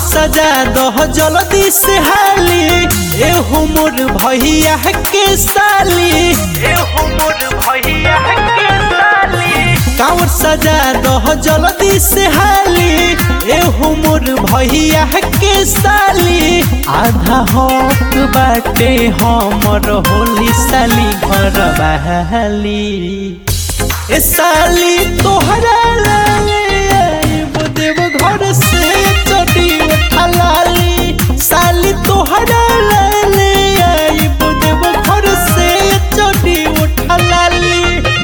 सजा दह जल्दी से हाली ए मोर भैया के साली ए मोर भैया के साली कांवर सजा दह जल्दी से हाली ए मोर भैया के साली आधा हक बाटे हमर होली साली घर बहाली ए साली तोहरा लाले आइब देव घर से चटी उठलाली साली तोहरा लाले आइब देव घर से चटी उठलाली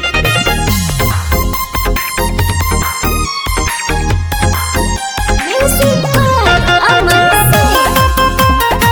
Music by Aman Singh.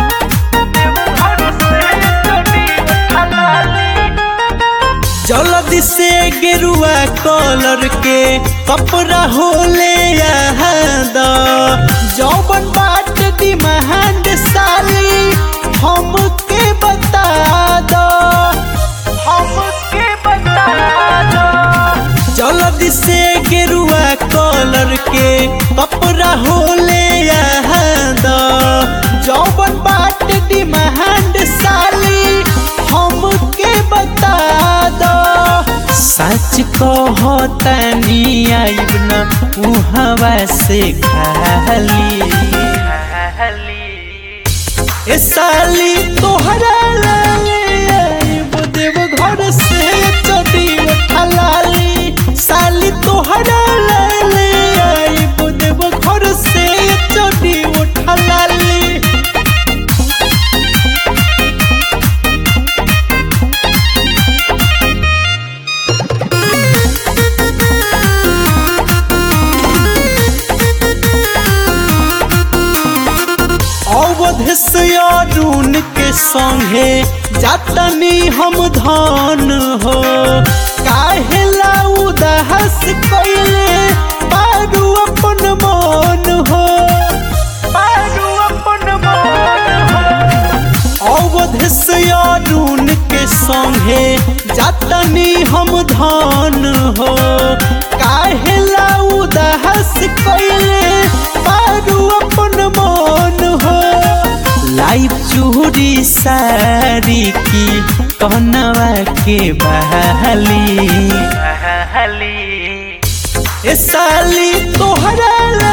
जल्दी से गेरुआ कलर के कपड़ा होले द जौबन बाट डिमांड साली हमके बता दो हमके बता दो जल्दी से गेरुआ कलर के कपड़ा होले द जौबन बाट डिमांड साली हमके बता दो सच कहतनी आइब न उहवा से खाली ए साली तोहरा लाले आइब देव घर से चटी उठलाली साली तोहरा लाले आइब देव घर से चटी उठलाली अवध से अरुण के संगे जातनी हम धन हो काहेला उदास कैले पारू अपन मन हो पारू अपन मन हो अवध से अरुण के संगे जातनी हम धन हो काहेला उदास कैले पारू अपन मन हो लाइव चूड़ी सारी की कहनवा के बहाली ए साली तोहरा